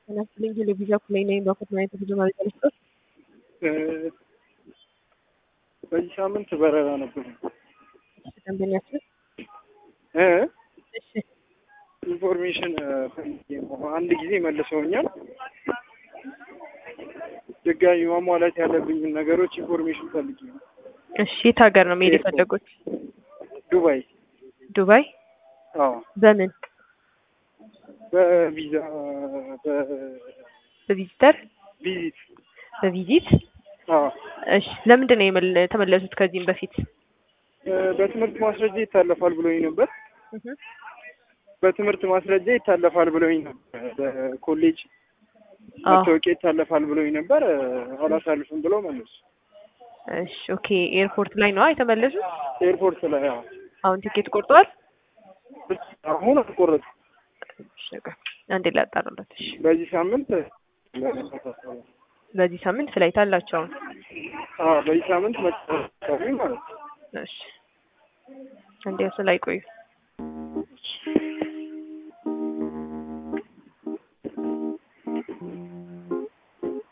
ጤናስጥልኝ ቴሌቪዥን ኩላይ ነኝ። በኩት ማየት ብዙ ማለት ልስጦት በዚህ ሳምንት በረራ ነበር ደንበኛችን እ እሺ ኢንፎርሜሽን ፈልጌ ነው። አንድ ጊዜ መልሰውኛል። ድጋሚ ማሟላት ያለብኝን ነገሮች ኢንፎርሜሽን ፈልጌ ነው። እሺ የት ሀገር ነው መሄድ የፈለጉት? ዱባይ። ዱባይ አዎ በምን በቪዛ በቪዚተር በቪዚት በቪዚት አዎ እሺ ለምንድን ነው የመለ- የተመለሱት ከዚህም በፊት እ በትምህርት ማስረጃ ይታለፋል ብሎኝ ነበር። እህ በትምህርት ማስረጃ ይታለፋል ብሎኝ ነበር። በኮሌጅ አዎ መታወቂያ ይታለፋል ብሎኝ ነበር። እ አላሳልፍም ብለው መለሱ። እሺ ኦኬ ኤርፖርት ላይ ነው የተመለሱት ኤርፖርት ላይ አዎ። አሁን ቲኬት ቆርጠዋል አሁን አልቆረጥኩም። እሺ በቃ አንዴ ላጣራለት እሺ በዚህ ሳምንት በዚህ ሳምንት ፍላይት አላቸው አሁን አዎ በዚህ ሳምንት መጨረሻ አካባቢ ማለት ነው። እሺ አንዴ እሱ ላይ ቆዩ